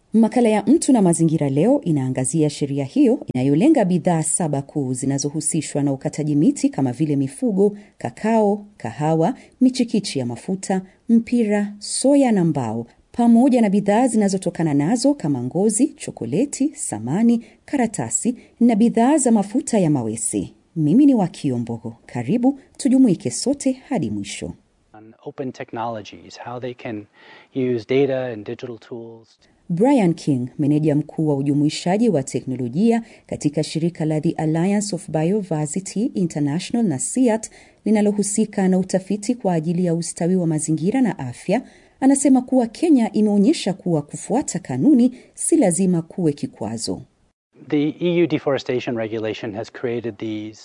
Makala ya Mtu na Mazingira leo inaangazia sheria hiyo inayolenga bidhaa saba kuu zinazohusishwa na ukataji miti kama vile mifugo, kakao, kahawa, michikichi ya mafuta, mpira, soya na mbao, pamoja na bidhaa zinazotokana nazo kama ngozi, chokoleti, samani, karatasi na bidhaa za mafuta ya mawese. Mimi ni Wakio Mbogo. Karibu tujumuike sote hadi mwisho. Open technologies, how they can use data and digital tools. Brian King, meneja mkuu wa ujumuishaji wa teknolojia katika shirika la The Alliance of Biodiversity International na SEAT linalohusika na utafiti kwa ajili ya ustawi wa mazingira na afya, anasema kuwa Kenya imeonyesha kuwa kufuata kanuni si lazima kuwe kikwazo. The EU deforestation regulation has created these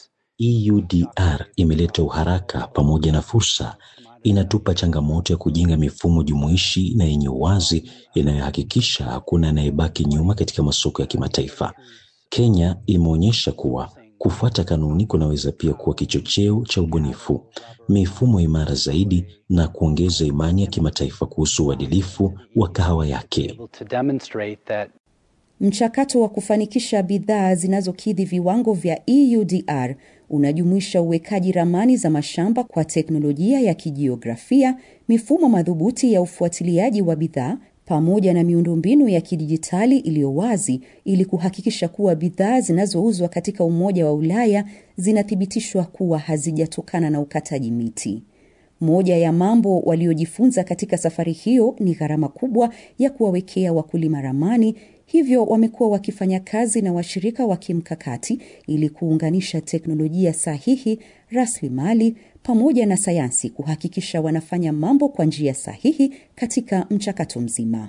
EUDR imeleta uharaka pamoja na fursa. Inatupa changamoto ya kujenga mifumo jumuishi na yenye uwazi inayohakikisha hakuna anayebaki nyuma katika masoko ya kimataifa. Kenya imeonyesha kuwa kufuata kanuni kunaweza pia kuwa kichocheo cha ubunifu, mifumo imara zaidi na kuongeza imani ya kimataifa kuhusu uadilifu wa kahawa yake. able to demonstrate that Mchakato wa kufanikisha bidhaa zinazokidhi viwango vya EUDR unajumuisha uwekaji ramani za mashamba kwa teknolojia ya kijiografia, mifumo madhubuti ya ufuatiliaji wa bidhaa pamoja na miundombinu ya kidijitali iliyo wazi ili kuhakikisha kuwa bidhaa zinazouzwa katika Umoja wa Ulaya zinathibitishwa kuwa hazijatokana na ukataji miti. Moja ya mambo waliojifunza katika safari hiyo ni gharama kubwa ya kuwawekea wakulima ramani, hivyo wamekuwa wakifanya kazi na washirika wa kimkakati ili kuunganisha teknolojia sahihi, rasilimali pamoja na sayansi kuhakikisha wanafanya mambo kwa njia sahihi katika mchakato mzima.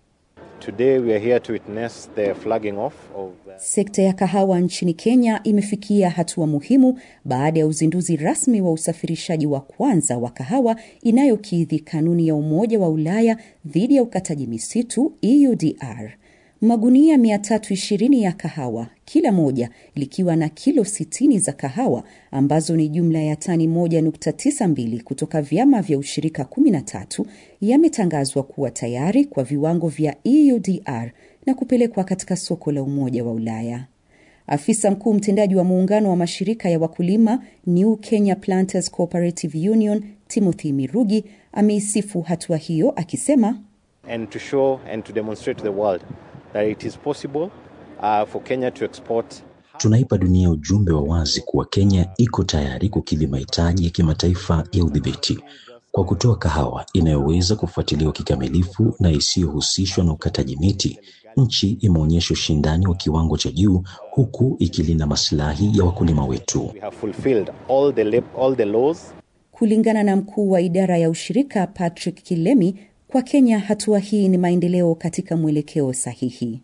Today we are here to witness the flagging off of uh, Sekta ya kahawa nchini Kenya imefikia hatua muhimu baada ya uzinduzi rasmi wa usafirishaji wa kwanza wa kahawa inayokidhi kanuni ya Umoja wa Ulaya dhidi ya ukataji misitu EUDR. Magunia 320 ya kahawa, kila moja likiwa na kilo 60 za kahawa ambazo ni jumla ya tani 1.92 kutoka vyama vya ushirika 13 yametangazwa kuwa tayari kwa viwango vya EUDR na kupelekwa katika soko la Umoja wa Ulaya. Afisa mkuu mtendaji wa muungano wa mashirika ya wakulima New Kenya Planters Cooperative Union Timothy Mirugi ameisifu hatua hiyo akisema and to show and to demonstrate to the world that it is possible uh, for Kenya to export Tunaipa dunia ujumbe wa wazi kuwa Kenya iko tayari kukidhi mahitaji ya kimataifa ya udhibiti kwa kutoa kahawa inayoweza kufuatiliwa kikamilifu na isiyohusishwa na ukataji miti. Nchi imeonyesha ushindani wa kiwango cha juu huku ikilinda maslahi ya wakulima wetu. we have fulfilled all the lab, all the laws Kulingana na mkuu wa idara ya ushirika Patrick Kilemi, kwa Kenya hatua hii ni maendeleo katika mwelekeo sahihi.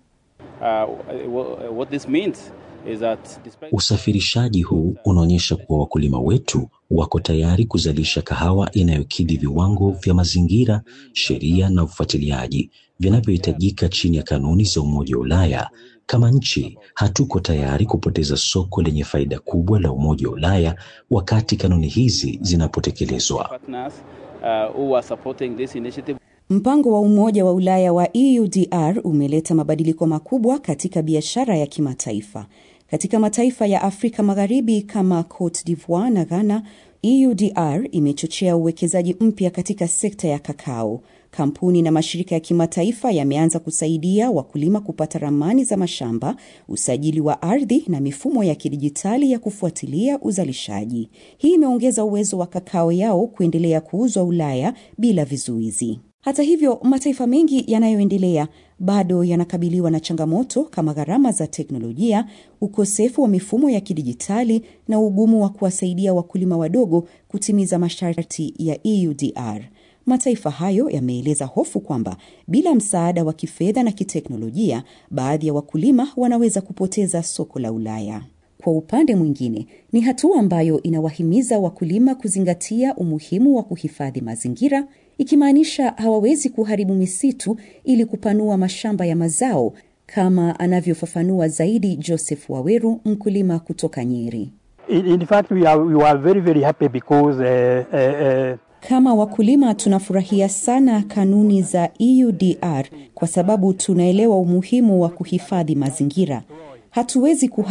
Uh, what this means is that despite Usafirishaji huu unaonyesha kuwa wakulima wetu wako tayari kuzalisha kahawa inayokidhi viwango vya mazingira, sheria na ufuatiliaji vinavyohitajika chini ya kanuni za Umoja wa Ulaya. Kama nchi, hatuko tayari kupoteza soko lenye faida kubwa la Umoja wa Ulaya wakati kanuni hizi zinapotekelezwa. partners uh, who are supporting this initiative Mpango wa Umoja wa Ulaya wa EUDR umeleta mabadiliko makubwa katika biashara ya kimataifa. Katika mataifa ya Afrika Magharibi kama Cote d'Ivoire na Ghana, EUDR imechochea uwekezaji mpya katika sekta ya kakao. Kampuni na mashirika ya kimataifa yameanza kusaidia wakulima kupata ramani za mashamba, usajili wa ardhi na mifumo ya kidijitali ya kufuatilia uzalishaji. Hii imeongeza uwezo wa kakao yao kuendelea kuuzwa Ulaya bila vizuizi. Hata hivyo, mataifa mengi yanayoendelea bado yanakabiliwa na changamoto kama gharama za teknolojia, ukosefu wa mifumo ya kidijitali na ugumu wa kuwasaidia wakulima wadogo kutimiza masharti ya EUDR. Mataifa hayo yameeleza hofu kwamba bila msaada wa kifedha na kiteknolojia, baadhi ya wakulima wanaweza kupoteza soko la Ulaya. Kwa upande mwingine, ni hatua ambayo inawahimiza wakulima kuzingatia umuhimu wa kuhifadhi mazingira, ikimaanisha hawawezi kuharibu misitu ili kupanua mashamba ya mazao, kama anavyofafanua zaidi Joseph Waweru, mkulima kutoka Nyeri. In, in fact, we are, we are very, very happy because uh, uh, uh, Kama wakulima tunafurahia sana kanuni za EUDR kwa sababu tunaelewa umuhimu wa kuhifadhi mazingira. Hatuwezi